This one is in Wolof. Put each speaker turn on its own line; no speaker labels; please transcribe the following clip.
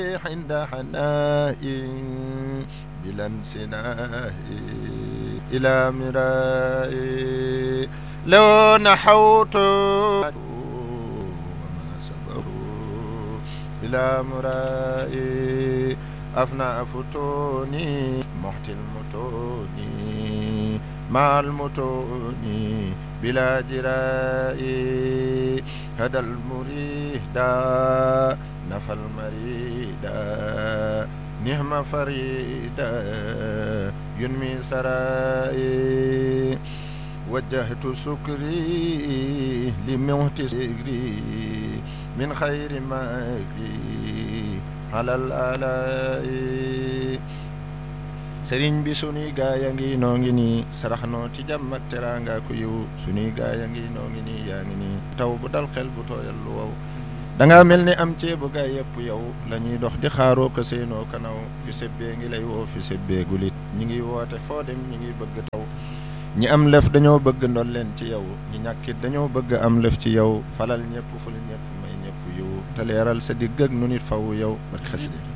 عند حناء بلا انسناء إلى مراء لو نحوت وما صبروا إلى مراء أفنى فتوني محت المتون مع المتون بلا جراء هدى المريد نفى المريد نهم فريدا ينمي سرائي وجهت سكري لموت سكري من خير مكري على الآلاء sëriñ bi sunuy gaay a ngi noo ngi nii sarax noo ci jàmm ak teraanga ku yiw sunuy gaay a ngi noo ngi nii yaa ngi nii taw bu dal xel bu tooyal lu wow da nga mel ni am ceebu gaay yëpp yow la ñuy dox di xaaroo ko seenoo kanaw fi sebbee ngi lay woo fi sebbee gulit ñi ngi woote foo dem ñi ngi bëgg taw ñi am lëf dañoo bëgg ndol leen ci yow ñi ñàkkit dañoo bëgg am lëf ci yow falal ñëpp ful ñëpp may ñëpp yiw te leeral sa digg ak nu nit faw yow barke xasida